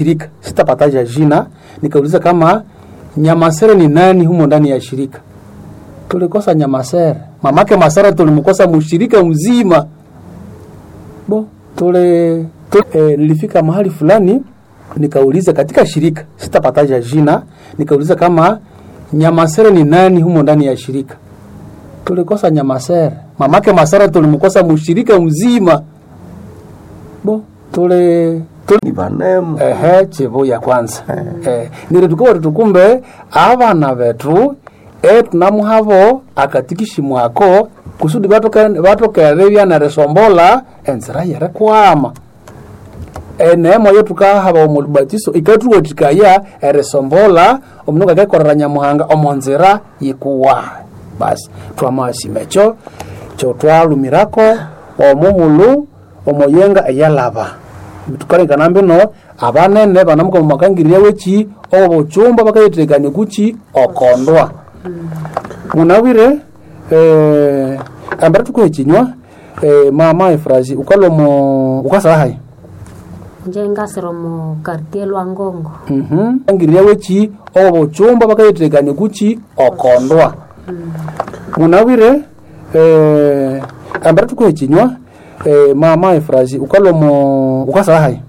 shirika sitapataja jina, nikauliza kama Nyamasere ni nani humo ndani ya shirika. Tulikosa Nyamasere, mamake Masara tulimkosa mshirika mzima bo tule, tule e, nilifika mahali fulani nikauliza katika shirika sitapataja jina, nikauliza kama Nyamasere ni nani humo ndani ya shirika. Tulikosa Nyamasere, mamake Masara tulimkosa mshirika mzima bo tule ni vanemu ehe chivu ya kwanza eh, niri tukuwa tukumbe avana vetu e tunamuhavo akatikishi mwako kusudi vatokere vyanarесомbola enzira yere kwama enemoyo tukahava omulubatiso ikatuwatikaya eresombola omundu ngakekorera nyamuhanga omonzira yikuwa basi twamasimecho cho twalumirako omuhulu omoyenga eyalava tukalengana mbino abanene banamuka mumakangirya wechi obochumba bakayetekania kuchi okondwa munawire eh, ambara tukuhe chinywa eh, mama efrazi ukalomo ukasahai nje ngasiro mu quartier lwangongo mhm angirya wechi obochumba bakayetekania kuchi okondwa munawire eh, ambara tukuhe chinywa eh, mama efrazi ukalomo ukasahai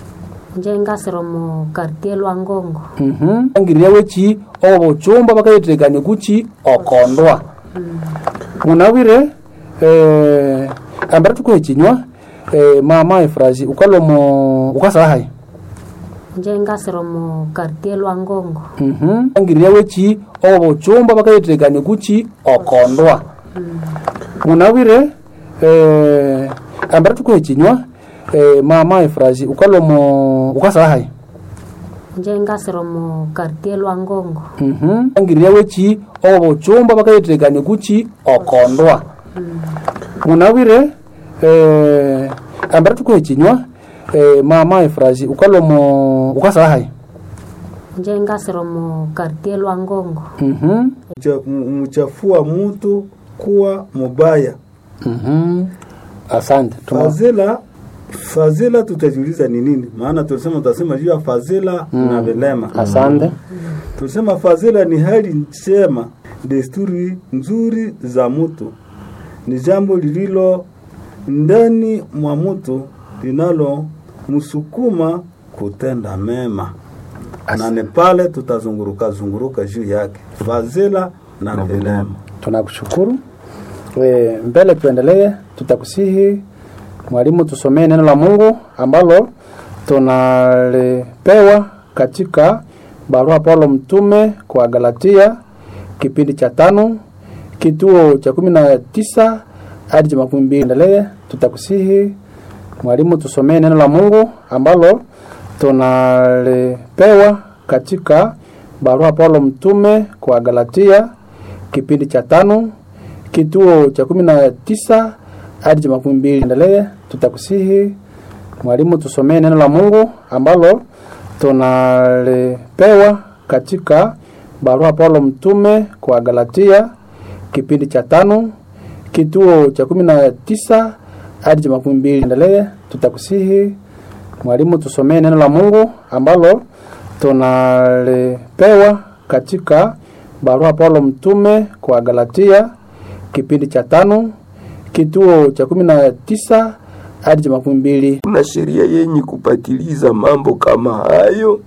nje ngasiro mu quartier lwangongo mhm angirya wechi obochumba bakayetekania kuchi okondwa munawire eh, ambara tukuhe chinywa eh, mama efrazi ukalomo ukasahai nje ngasiro mu quartier lwangongo mhm angirya wechi obochumba bakayetekania kuchi okondwa munawire eh, ambara tukuhe chinywa eh, mama efrazi ukalomo ukasahai nje ngasiro mu quartier lwangongo mhm angirya wechi obochumba bakayetekania kuchi okondwa munawire eh, ambara tukuhe chinywa eh, mama efrazi ukalomo ukasahai nje ngasiro mu quartier lwangongo mhm Mcha- m- mchafua mtu kuwa mubaya. mhm asante Tuma- Fadhila, fadhila tutajiuliza ni nini? Maana tulisema tutasema juu ya fadhila na vilema. asante Tulisema fadhila ni hali njema, desturi nzuri za mtu, ni jambo lililo ndani mwa mtu linalo msukuma kutenda mema, na ni pale tutazunguruka zunguruka juu yake, fadhila na vilema. tunakushukuru e, mbele tuendelee tutakusihi mwalimu tusomee neno la mungu ambalo tunalipewa katika barua paulo mtume kwa galatia kipindi cha tano kituo cha kumi na tisa hadi cha makumi mbili endelee tutakusihi mwalimu tusomee neno la mungu ambalo tunalipewa katika barua paulo mtume kwa galatia kipindi cha tano kituo cha kumi na tisa hadi cha makumi mbili endelee tutakusihi mwalimu tusomee neno la mungu ambalo tunalipewa katika barua paulo mtume kwa galatia kipindi cha tano kituo cha kumi na tisa hadi cha makumi mbili endelee tutakusihi mwalimu tusomee neno la mungu ambalo tunalipewa katika barua paulo mtume kwa galatia kipindi cha tano kituo cha kumi na tisa hadi cha makumi mbili kuna sheria yenye kupatiliza mambo kama hayo,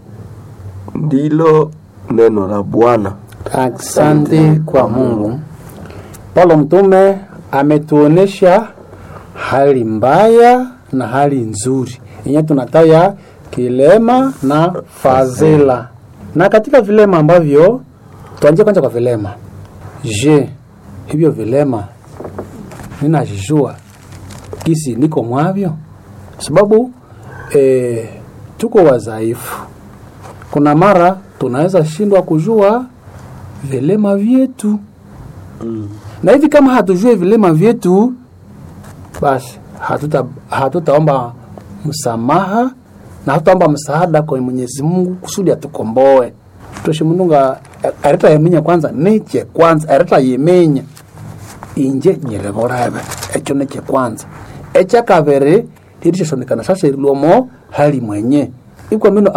ndilo neno la Bwana. Asante kwa Mungu. Paulo mtume ametuonesha hali mbaya na hali nzuri yenye tunataya kilema na fadhila, na katika vilema ambavyo tuanzie kwanza kwa vilema. Je, hivyo vilema ninajijua kisi niko mwavyo? Sababu eh, tuko wadhaifu kuna mara tunaweza shindwa kujua vilema vyetu mm. na hivi kama hatujue vilema vyetu basi hatuta hatutaomba msamaha na hatutaomba msaada kwa Mwenyezi Mungu kusudi atukomboe toshe mununga areta yemenya kwanza neche kwanza areta yemenya inje nyirevoreve echo neche kwanza echa kavere lirishashonekana sasa irilwomo hali mwenye ikwa mino